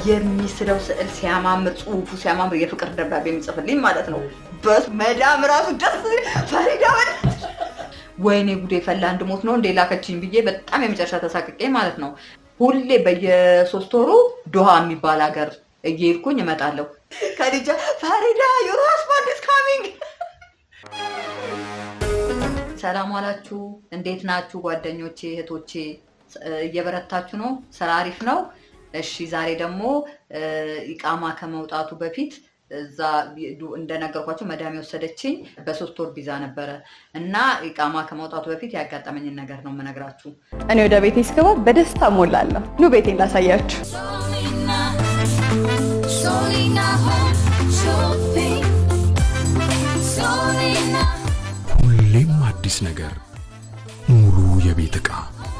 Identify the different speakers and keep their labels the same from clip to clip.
Speaker 1: የሚስለው ስዕል ሲያማምር፣ ጽሁፉ ሲያማምር የፍቅር ደብዳቤ የሚጽፍልኝ ማለት ነው። በመዳም ራሱ ደስ ፈሪዳ በእናትሽ ወይኔ ጉዴ ፈላ እንድሞት ነው እንዴ ላከችኝ ብዬ በጣም የመጨረሻ ተሳቅቄ ማለት ነው። ሁሌ በየሶስት ወሩ ዶሃ የሚባል ሀገር እየሄድኩኝ እመጣለሁ። ከዲጃ ፈሪዳ ዩር ሃዝባንድ ኢዝ ካሚንግ። ሰላም ዋላችሁ፣ እንዴት ናችሁ ጓደኞቼ፣ እህቶቼ? እየበረታችሁ ነው? ስራ አሪፍ ነው? እሺ ዛሬ ደግሞ ኢቃማ ከመውጣቱ በፊት እዛ እንደነገርኳቸው መዳም የወሰደችኝ በሶስት ወር ቪዛ ነበረ እና ኢቃማ ከመውጣቱ በፊት ያጋጠመኝን ነገር ነው የምነግራችሁ።
Speaker 2: እኔ ወደ ቤቴ ስገባ በደስታ ሞላለሁ። ኑ ቤቴን ላሳያችሁ።
Speaker 3: Solina, Solina Home Shopping. Solina
Speaker 4: ሁሌም አዲስ ነገር፣ ሙሉ የቤት ዕቃ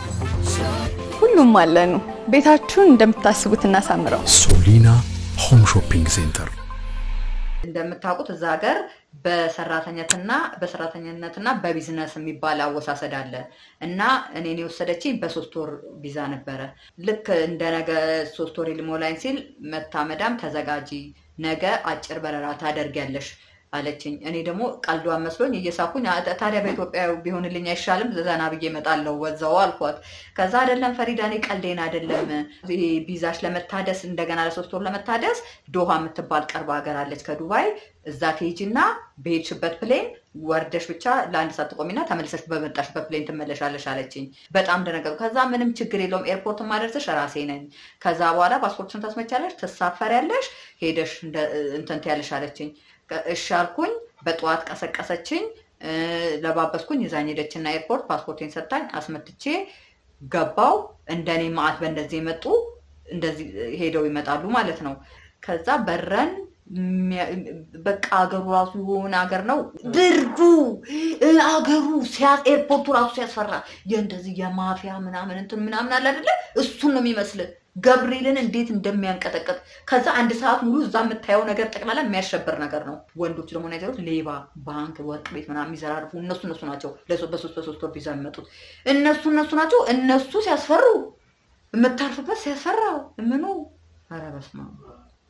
Speaker 2: ሁሉም አለኑ። ቤታችሁን እንደምታስቡት እናሳምረው።
Speaker 4: ሶሊና ሆም ሾፒንግ ሴንተር
Speaker 1: እንደምታውቁት እዛ ሀገር በሰራተኛትና በሰራተኝነትና በቢዝነስ የሚባል አወሳሰድ አለ እና እኔን የወሰደችኝ በሶስት ወር ቪዛ ነበረ። ልክ እንደ ነገ ሶስት ወር ሊሞላኝ ሲል መታ መዳም ተዘጋጂ፣ ነገ አጭር በረራ ታደርጊያለሽ አለችኝ። እኔ ደግሞ ቀልዷን መስሎኝ እየሳኩኝ "አ- ታዲያ በኢትዮጵያ ቢሆንልኝ አይሻልም? ዘና ብዬ እመጣለሁ ወዛው አልኳት። ከዛ አይደለም ፈሪዳ፣ እኔ ቀልዴን አይደለም። ይሄ ቪዛሽ ለመታደስ እንደገና ለሶስት ወር ለመታደስ ዶሃ የምትባል ቅርብ ሀገር አለች ከዱባይ እዛ ትሄጂና በሄድሽበት ፕሌን ወርደሽ ብቻ ለአንድ ሰዓት ትቆሚና ተመልሰሽ በመጣሽበት ፕሌን ትመለሻለሽ አለችኝ። በጣም ደነገጥኩ። ከዛ ምንም ችግር የለውም ኤርፖርት ማደርስሽ ራሴ ነኝ። ከዛ በኋላ ፓስፖርትሽን ታስመቻለሽ፣ ትሳፈሪያለሽ፣ ሄደሽ እንደ- እንትን ትያለሽ አለችኝ። እሺ አልኩኝ። በጠዋት ቀሰቀሰችኝ፣ እ፣ ለባበስኩኝ፣ ይዛኝ ሄደችና ኤርፖርት ፓስፖርቴን ሰጣኝ፣ አስመትቼ ገባው። እንደኔ ማአት በእንደዚህ የመጡ እንደዚህ ሄደው ይመጣሉ ማለት ነው። ከዛ በረን የሚያ- በቃ አገሩ ራሱ የሆነ አገር ነው። ብርዱ እ፣ አገሩ ሲያ- ኤርፖርቱ ራሱ ሲያስፈራ የእንደዚህ የማፊያ ምናምን እንትን ምናምን አለ አይደለ? እሱን ነው የሚመስል ገብርኤልን እንዴት እንደሚያንቀጠቀጥ ከዛ አንድ ሰዓት ሙሉ እዛ የምታየው ነገር ጠቅላላ የሚያሸብር ነገር ነው። ወንዶች ደግሞ ነገሮች ሌባ፣ ባንክ፣ ወርቅ ቤት ምናምን የሚዘራርፉ እነሱ እነሱ ናቸው። ለሶ- በሶስት በሶስት ወር ቪዛ የሚመጡት እነሱ እነሱ ናቸው። እነሱ ሲያስፈሩ የምታርፍበት ሲያስፈራ ምኑ ኧረ በስመ አብ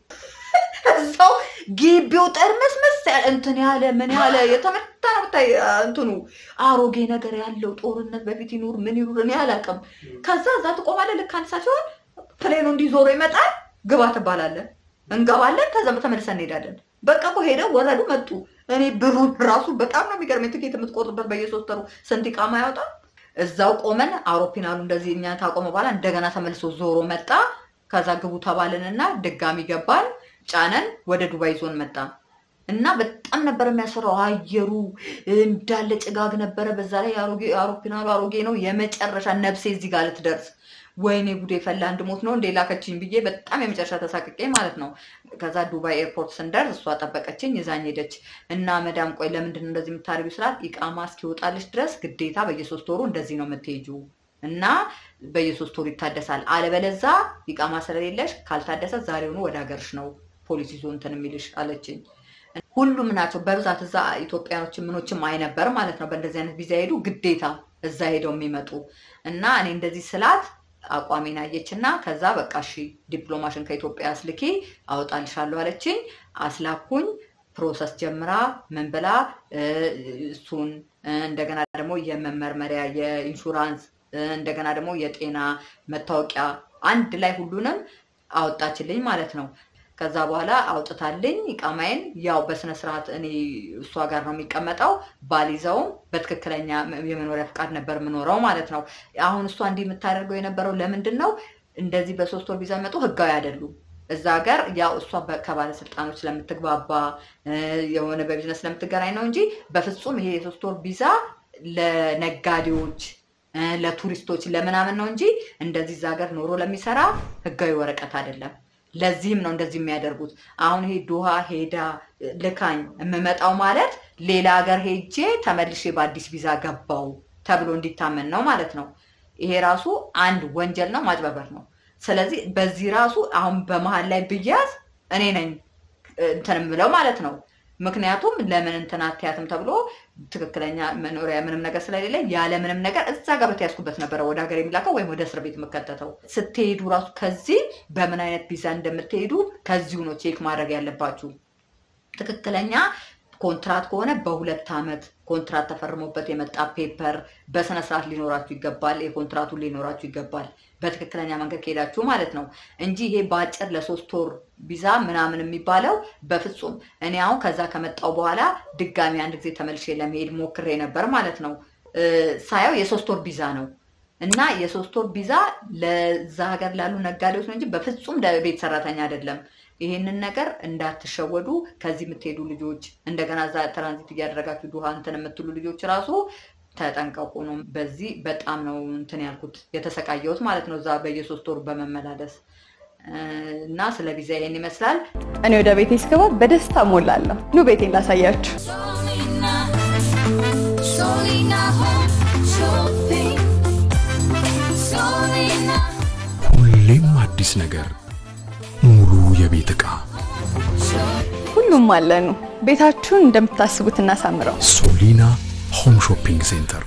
Speaker 1: እዛው ግቢው ጠርመስመስ ያለ እንትን ያለ ምን ያለ የተመታ ነው ብታይ እንትኑ አሮጌ ነገር ያለው ጦርነት በፊት ይኑር ምን ይኑር እኔ አላውቅም። ከዛ እዛ ትቆማለህ። ልክ አንድ ሰዓት ሲሆን ፕሌኑ እንዲዞሮ ይመጣል። ግባ ትባላለን። እንገባለን። ከዛ ተመልሰን እንሄዳለን። በቃ እኮ ሄደው ወረዱ መጡ። እኔ ብሩን ራሱ በጣም ነው የሚገርመኝ። ትኬት የምትቆርጡበት በየሶስት ወሩ ስንት ቃማ ያወጣል። እዛው ቆመን አውሮፕላኑ እንደዚህ እኛ ታቆመ በኋላ እንደገና ተመልሶ ዞሮ መጣ። ከዛ ግቡ ተባልንና ድጋሚ ገባን። ጫነን ወደ ዱባይ ዞን መጣ እና በጣም ነበር የሚያስፈራው። አየሩ እንዳለ ጭጋግ ነበረ። በዛ ላይ አሮጌ- አውሮፕላኑ አሮጌ ነው። የመጨረሻ ነፍሴ እዚህ ጋር ልትደርስ ወይኔ ጉዴ ፈላ እንድሞት ነው እንዴ ላከችኝ ብዬ በጣም የመጨረሻ ተሳቅቄ ማለት ነው። ከዛ ዱባይ ኤርፖርት ስንደርስ እሷ ጠበቀችኝ፣ ይዛኝ ሄደች እና መዳም ቆይ ለምንድን ነው እንደዚህ የምታደርጊው ስላት ኢቃማ እስኪወጣልሽ ድረስ ግዴታ በየሶስት ወሩ እንደዚህ ነው የምትሄጂው እና በየሶስት ወሩ ይታደሳል። አለበለዛ ኢቃማ ስለሌለሽ ካልታደሰ ዛሬውኑ ወደ ሀገርሽ ነው ፖሊስ ይዞ እንትን የሚልሽ አለችኝ። ሁሉም ናቸው በብዛት እዛ ኢትዮጵያኖችን ምኖችም አይነበር ማለት ነው። በእንደዚህ አይነት ቪዛ ሄዱ ግዴታ እዛ ሄደው የሚመጡ እና እኔ እንደዚህ ስላት አቋሜን አየች እና ከዛ በቃ እሺ ዲፕሎማሽን ከኢትዮጵያ አስልኪ አወጣልሻለሁ አለችኝ። አስላኩኝ። ፕሮሰስ ጀምራ ምን ብላ እ፣ እሱን እ፣ እንደገና ደግሞ የመመርመሪያ የኢንሹራንስ እ፣ እንደገና ደግሞ የጤና መታወቂያ አንድ ላይ ሁሉንም አወጣችልኝ ማለት ነው። ከዛ በኋላ አውጥታልኝ ኢቃማዬን ያው በስነ ስርዓት እኔ እሷ ጋር ነው የሚቀመጠው። ባሊዘውም በትክክለኛ የመኖሪያ ፍቃድ ነበር የምኖረው ማለት ነው። አሁን እሷ እንዲህ የምታደርገው የነበረው ለምንድን ነው? እንደዚህ በሶስት ወር ቪዛ መጡ ህጋዊ አይደሉም። እዛ ሀገር ያው እሷ በ- ከባለስልጣኖች ስለምትግባባ እ፣ የሆነ በቢዝነስ ስለምትገናኝ ነው እንጂ በፍጹም ይሄ የሶስት ወር ቪዛ ለነጋዴዎች እ፣ ለቱሪስቶች ለምናምን ነው እንጂ እንደዚህ እዛ ሀገር ኖሮ ለሚሰራ ህጋዊ ወረቀት አይደለም። ለዚህም ነው እንደዚህ የሚያደርጉት። አሁን ይሄ ዶሃ ሄዳ ልካኝ የምመጣው ማለት ሌላ ሀገር ሄጄ ተመልሼ በአዲስ ቪዛ ገባው ተብሎ እንዲታመን ነው ማለት ነው። ይሄ ራሱ አንድ ወንጀል ነው፣ ማጭበርበር ነው። ስለዚህ በዚህ ራሱ አሁን በመሀል ላይ ብያዝ እኔ ነኝ እንትን የምለው ማለት ነው። ምክንያቱም ለምን እንትን አትያትም ተብሎ ትክክለኛ መኖሪያ ምንም ነገር ስለሌለ ያለ ምንም ነገር እዛ ጋር በተያዝኩበት ነበረ ወደ ሀገር የሚላከው ወይም ወደ እስር ቤት የምከተተው። ስትሄዱ ራሱ ከዚህ በምን አይነት ቪዛ እንደምትሄዱ ከዚሁ ነው ቼክ ማድረግ ያለባችሁ። ትክክለኛ ኮንትራት ከሆነ በሁለት ዓመት ኮንትራት ተፈርሞበት የመጣ ፔፐር በስነ ስርዓት ሊኖራችሁ ይገባል። የኮንትራቱን ሊኖራችሁ ይገባል። በትክክለኛ መንገድ ከሄዳችሁ ማለት ነው እንጂ ይሄ በአጭር ለሶስት ወር ቪዛ ምናምን የሚባለው በፍጹም። እኔ አሁን ከዛ ከመጣው በኋላ ድጋሚ አንድ ጊዜ ተመልሼ ለመሄድ ሞክሬ ነበር ማለት ነው። እ፣ ሳየው የሶስት ወር ቪዛ ነው እና የሶስት ወር ቪዛ ለዛ ሀገር ላሉ ነጋዴዎች ነው እንጂ በፍጹም ለቤት ሰራተኛ አይደለም። ይሄንን ነገር እንዳትሸወዱ። ከዚህ የምትሄዱ ልጆች እንደገና እዛ ትራንዚት እያደረጋችሁ ዱሃ እንትን የምትሉ ልጆች ራሱ ተጠንቀቁ ነው። በዚህ በጣም ነው እንትን ያልኩት የተሰቃየሁት ማለት ነው፣ እዛ በየሶስት ወሩ በመመላለስ እ፣ እና ስለ ቪዛ ይሄን ይመስላል።
Speaker 2: እኔ ወደ ቤቴ ስገባ በደስታ ሞላለሁ። ኑ ቤቴን ላሳያችሁ።
Speaker 3: Solina, Solina Home Shopping. Solina
Speaker 4: ሁሌም አዲስ ነገር፣ ሙሉ የቤት ዕቃ
Speaker 3: Shopping.
Speaker 2: ሁሉም አለኑ። ቤታችሁን እንደምታስቡት እናሳምረው።
Speaker 4: ሶሊና ሆም ሾፒንግ ሴንተር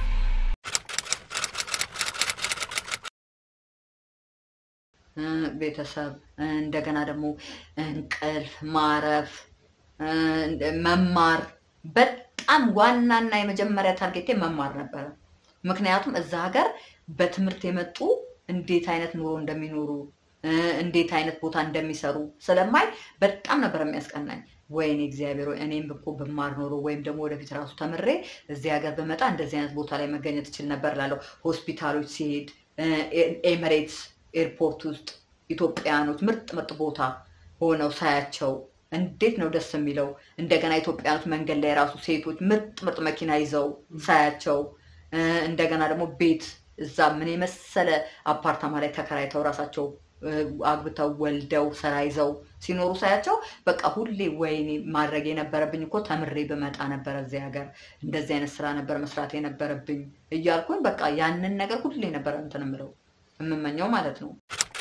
Speaker 1: እ፣ ቤተሰብ እ፣ እንደገና ደግሞ እንቅልፍ ማረፍ እ፣ መማር በጣም ዋናና የመጀመሪያ ታርጌቴ መማር ነበረ። ምክንያቱም እዛ ሀገር በትምህርት የመጡ እንዴት አይነት ኑሮ እንደሚኖሩ እ፣ እንዴት አይነት ቦታ እንደሚሰሩ ስለማይ በጣም ነበር የሚያስቀናኝ። ወይኔ እግዚአብሔር ሆይ እኔም እኮ ብማር ኖሮ ወይም ደግሞ ወደፊት ራሱ ተምሬ እዚህ ሀገር ብመጣ እንደዚህ አይነት ቦታ ላይ መገኘት እችል ነበር ላለው ሆስፒታሎች ሲሄድ እ፣ ኤሚሬትስ ኤርፖርት ውስጥ ኢትዮጵያኖች ምርጥ ምርጥ ቦታ ሆነው ሳያቸው እንዴት ነው ደስ የሚለው። እንደገና ኢትዮጵያኖች መንገድ ላይ ራሱ ሴቶች ምርጥ ምርጥ መኪና ይዘው ሳያቸው እ፣ እንደገና ደግሞ ቤት እዛ ምን የመሰለ አፓርታማ ላይ ተከራይተው ራሳቸው እ፣ አግብተው ወልደው ስራ ይዘው ሲኖሩ ሳያቸው በቃ ሁሌ ወይኔ ማድረግ የነበረብኝ እኮ ተምሬ ብመጣ ነበረ እዚህ ሀገር እንደዚህ አይነት ስራ ነበር መስራት የነበረብኝ እያልኩኝ በቃ ያንን ነገር ሁሌ ነበረ እንትን የምለው የምመኘው ማለት ነው።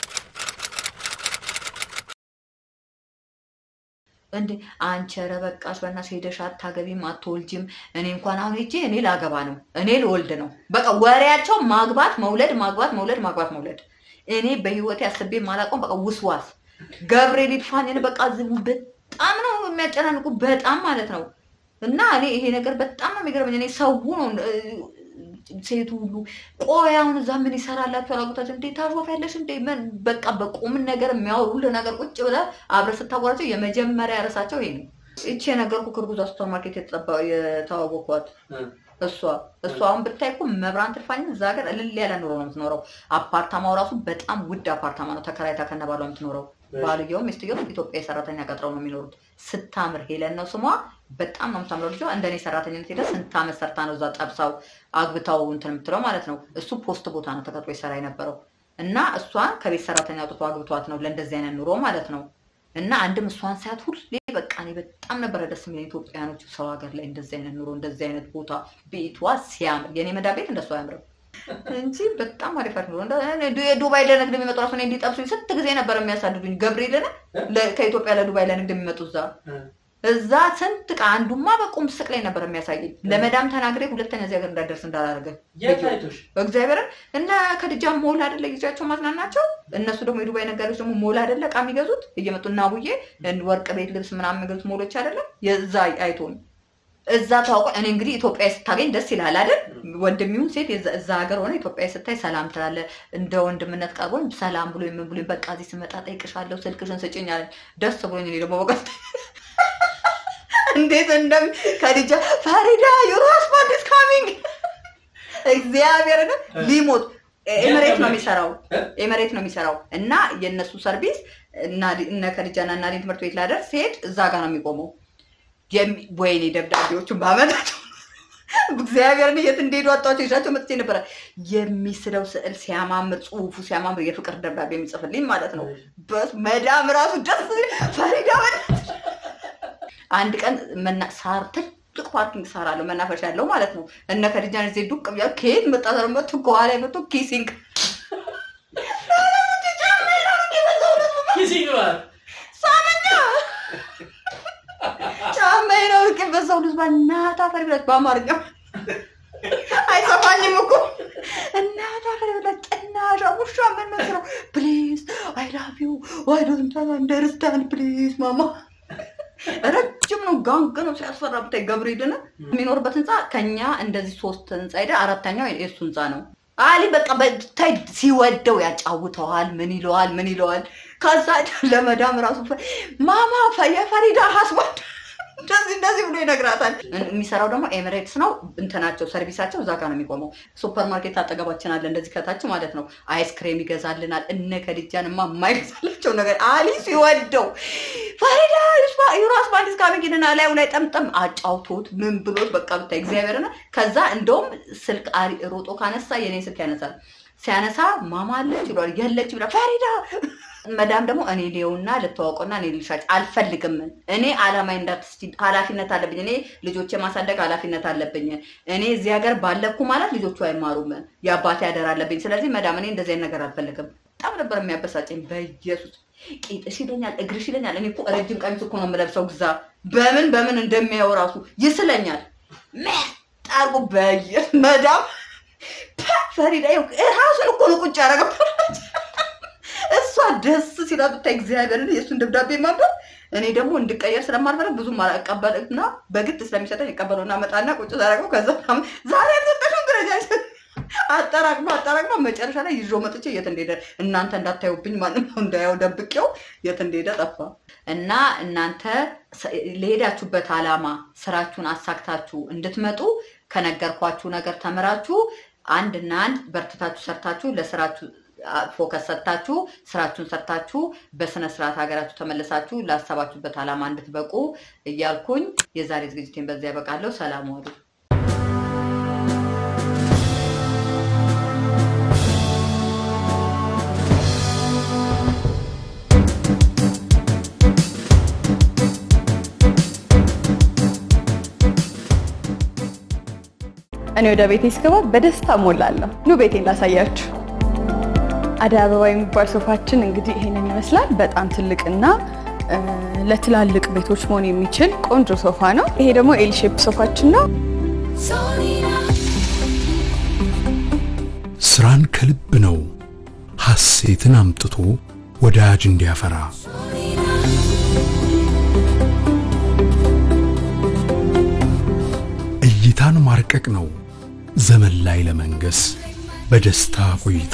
Speaker 1: እንዴ አንቺ ኧረ በቃሽ በእናትሽ ሄደሽ አታገቢም አትወልጂም። እኔ እንኳን አሁን ሄጄ እኔ ላገባ ነው እኔ ልወልድ ነው። በቃ ወሬያቸው ማግባት መውለድ ማግባት መውለድ ማግባት መውለድ። እኔ በህይወቴ አስቤ ማላውቀውም በቃ ውስዋስ ገብርኤል ይድፋኝን በቃ ዝቡ በጣም ነው የሚያጨናንቁ በጣም ማለት ነው። እና እኔ ይሄ ነገር በጣም ነው የሚገርመኝ። እኔ ሰው ነው እ፣ ሴቱ ሁሉ ቆይ አሁን እዛ ምን ይሰራላችሁ አላጎታቸው እንዴ ታሾፊያለሽ እንዴ ምን በቃ በቁም ነገር የሚያወሩልህ ነገር ቁጭ ብለህ አብረህ ስታወራቸው የመጀመሪያ ርዕሳቸው ይሄ ነው። ይቺ የነገርኩህ ክርጉዛ ሱፐር ማርኬት የተጠባ- የተዋወቅኳት እሷ እሷ አሁን ብታይ እኮ መብራን ትርፋኝ እዛ ሀገር እልል ያለ ኑሮ ነው የምትኖረው። አፓርታማው ራሱ በጣም ውድ አፓርታማ ነው። ተከራይታ ከነባሏ የምትኖረው ባልየውም ሚስትየውም ኢትዮጵያ ሰራተኛ ቀጥረው ነው የሚኖሩት። ስታምር ሄለን ነው ስሟ። በጣም ነው የምታምረው ልጇ። እንደኔ ሰራተኝነት ሄደ ስንት ዓመት ሰርታ ነው እዛ ጠብሳው አግብታው እንትን የምትለው ማለት ነው። እሱ ፖስት ቦታ ነው ተቀጥሮ ይሰራ የነበረው እና እሷን ከቤት ሰራተኛ አውጥቶ አግብቷት ነው ለእንደዚህ አይነት ኑሮ ማለት ነው። እና አንድም እሷን ሳያት ሁሌ በቃ እኔ በጣም ነበረ ደስ የሚለኝ ኢትዮጵያኖች ሰው ሀገር ላይ እንደዚህ አይነት ኑሮ እንደዚህ አይነት ቦታ ቤቷ ሲያምር የኔ መዳ ቤት እንደሱ አያምርም እንጂ በጣም አሪፍ አሪፍ ኑሮ እንደ- እኔ የዱባይ ለንግድ የሚመጡ ራሱ እኔ እንዲጠብሱኝ ስንት ጊዜ ነበር የሚያሳድዱኝ ገብርኤልን ለ- ከኢትዮጵያ ለዱባይ ለንግድ የሚመጡ እዛ እዛ ስንት ዕቃ አንዱማ በቁም ስቅ ላይ ነበር የሚያሳየኝ ለመዳም ተናግሬ ሁለተኛ እዚህ ሀገር እንዳደርስ እንዳላደርገ
Speaker 5: የት አይቶሽ?
Speaker 1: እግዚአብሔርን እና ከድጃ ሞል አይደለ ጊዜያቸው ማዝናናቸው እነሱ ደግሞ የዱባይ ነጋዴዎች ደግሞ ሞል አይደለ እቃ የሚገዙት እየመጡ እና ቡዬ ወርቅ ቤት ልብስ ምናምን የሚገዙት ሞሎች አይደለ የዛ አይቶን እዛ ታውቆ እኔ እንግዲህ ኢትዮጵያ ስታገኝ ደስ ይላል አይደል ወንድሚውን ሴት የዛ- እዛ ሀገር ሆነ ኢትዮጵያ ስታይ ሰላም ትላለ እንደ ወንድምነት ቀርቦኝ ሰላም ብሎ ምን ብሎ በቃ እዚህ ስመጣ ጠይቅሻለሁ ስልክሽን ስጭኝ አለኝ ደስ ብሎኝ እኔ ደግሞ በቃ እንዴት እንደም ከድጃ ፈሪዳ ዩር ሃስባንድ ኢዝ ካሚንግ እግዚአብሔርን ሊሞት ኤምሬት ነው የሚሰራው ኤምሬት ነው የሚሰራው እና የእነሱ ሰርቪስ እና እነ ከድጃና እና ሊን ትምህርት ቤት ላደርስ ሲሄድ እዛ ጋር ነው የሚቆመው። የሚ- ወይኔ ደብዳቤዎቹን ባመጣቸው እግዚአብሔርን የት እንደሄዱ አጣቸው ይዛቸው መጥቼ ነበረ። የሚስለው ስዕል ሲያማምር፣ ጽሁፉ ሲያማምር የፍቅር ደብዳቤ የሚጽፍልኝ ማለት ነው። በስ መዳም ራሱ ደስ ፈሪዳ በእናትሽ። አንድ ቀን መና- ሳር ትልቅ ፓርኪንግ ሳር አለው መናፈሻ ያለው ማለት ነው። እነ ከድጃን ዜ ዱቅ ብያ ከየት መጣ ሰር መጡ ከኋላ መጡ ኪሲንግ
Speaker 5: ኪሲንግ ማለት
Speaker 1: ሳመኛ ጫማ እዛው ልዝባ እናት አፈር ብላች በአማርኛ አይሰማኝም እኮ እናት አፈር ብላች ጭናሻ ውሻ ምን መስለው ፕሊዝ አይ ላቭ ዩ ዋይ ዶንት አንደርስታንድ ፕሊዝ ማማ ረጅም ነው፣ ጋንግ ነው ሲያስፈራ ብታይ። ገብርኤልን የሚኖርበት ህንፃ ከኛ እንደዚህ ሶስት ህንፃ ሄደ፣ አራተኛው የእሱ ህንፃ ነው። አሊ በቃ በታይ ሲወደው ያጫውተዋል። ምን ይለዋል ምን ይለዋል። ከዛ ለመዳም ራሱ ፈ- ማማ ፈ- የፈሪዳ ሀስባንድ እንደዚህ እንደዚህ ብሎ ይነግራታል። የሚሰራው ደግሞ ኤሚሬትስ ነው። እንትናቸው ሰርቪሳቸው እዛ ጋር ነው የሚቆመው። ሱፐር ማርኬት አጠገባችን አለ፣ እንደዚህ ከታች ማለት ነው። አይስክሬም ይገዛልናል። እነ ከድጃንማ የማይገዛላቸው ነገር አሊ ሲወደው ፈሪዳ ዩራስ ባንዲስ ካሚንግንና ላዩ ላይ ጠምጠም አጫውቶት ምን ብሎት በቃ ብታይ እግዚአብሔርና ከዛ እንደውም ስልክ አሪ- ሮጦ ካነሳ የኔ ስልክ ያነሳል። ሲያነሳ ማማ አለች ይሏል። የለች ብላ ፈሪዳ መዳም ደግሞ እኔ ሊየውና ልተዋወቀውና እኔ ልሻጭ አልፈልግም። እኔ አላማ እንዳትስቲ ኃላፊነት አለብኝ። እኔ ልጆች የማሳደግ ኃላፊነት አለብኝ። እኔ እዚህ ሀገር ባለኩ ማለት ልጆቹ አይማሩም። የአባቴ አደራ አለብኝ። ስለዚህ መዳም እኔ እንደዚህ አይነት ነገር አልፈልግም። በጣም ነበር የሚያበሳጨኝ። በኢየሱስ ቂጥሽ ይለኛል፣ እግርሽ ይለኛል። እኔ እኮ ረጅም ቀሚስ እኮ ነው የምለብሰው። ግዛ በምን በምን እንደሚያየው ራሱ ይስለኛል። መጣርጉ በየ መዳም ፐ፣ ፈሪዳ ይኸው ራሱን እኮ ነው ቁጭ ያደረገው። እሷ ደስ ሲላ ብታይ እግዚአብሔርን የእሱን ደብዳቤ ማንበብ እኔ ደግሞ እንድቀየር ስለማልፈልግ ብዙም አቀበልና በግድ ስለሚሰጠኝ ይቀበለውና መጣና ቁጭ ታደረገው። ከዛ ዛሬ ያልሰጠሽውን ደረጃ አጠራቅማ አጠራቅማ መጨረሻ ላይ ይዞ መጥቼ የት እንደሄደ እናንተ እንዳታዩብኝ ማንም ሰው እንዳያው ደብቄው የት እንደሄደ ጠፋ። እና እናንተ ሰ- ለሄዳችሁበት ዓላማ ስራችሁን አሳክታችሁ እንድትመጡ ከነገርኳችሁ ነገር ተምራችሁ አንድና አንድ በርትታችሁ ሰርታችሁ ለስራችሁ አ- ፎከስ ሰጥታችሁ ስራችሁን ሰርታችሁ በስነ ስርዓት ሀገራችሁ ተመልሳችሁ ላሰባችሁበት ዓላማ እንድትበቁ እያልኩኝ የዛሬ ዝግጅቴን በዚያ ያበቃለሁ። ሰላም ዋሉ።
Speaker 2: እኔ ወደ ቤቴ ስገባ በደስታ ሞላለሁ። ኑ ቤቴን ላሳያችሁ። አደይ አበባ የሚባል ሶፋችን እንግዲህ ይሄንን ይመስላል። በጣም ትልቅና እ፣ ለትላልቅ ቤቶች መሆን የሚችል ቆንጆ ሶፋ ነው። ይሄ ደግሞ ኤል ሼፕ ሶፋችን ነው።
Speaker 3: Solina,
Speaker 4: ስራን ከልብ ነው ሐሴትን አምጥቶ ወዳጅ እንዲያፈራ እይታን ማርቀቅ ነው ዘመን ላይ ለመንገስ በደስታ ቆይታ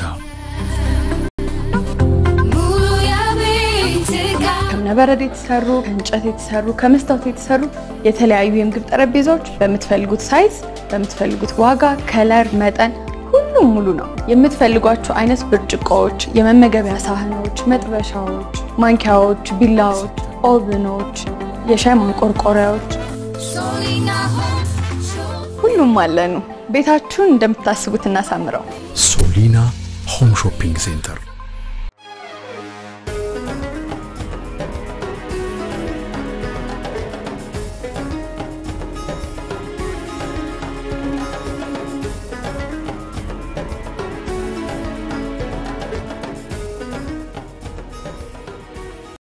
Speaker 3: Mulu ya bitika,
Speaker 2: ከእብነበረድ የተሰሩ ከእንጨት የተሰሩ ከመስታወት የተሰሩ የተለያዩ የምግብ ጠረጴዛዎች በምትፈልጉት ሳይዝ በምትፈልጉት ዋጋ፣ ከለር፣ መጠን ሁሉም ሙሉ ነው። የምትፈልጓቸው አይነት ብርጭቆዎች፣ የመመገቢያ ሳህኖች፣ መጥበሻዎች፣ ማንኪያዎች፣ ቢላዎች፣ ኦቭኖች፣ የሻይ ማንቆርቆሪያዎች
Speaker 3: Solina home, show.
Speaker 2: ሁሉም አለኑ። ቤታችሁን እንደምታስቡት እናሳምረው።
Speaker 4: ሶሊና ሆም ሾፒንግ ሴንተር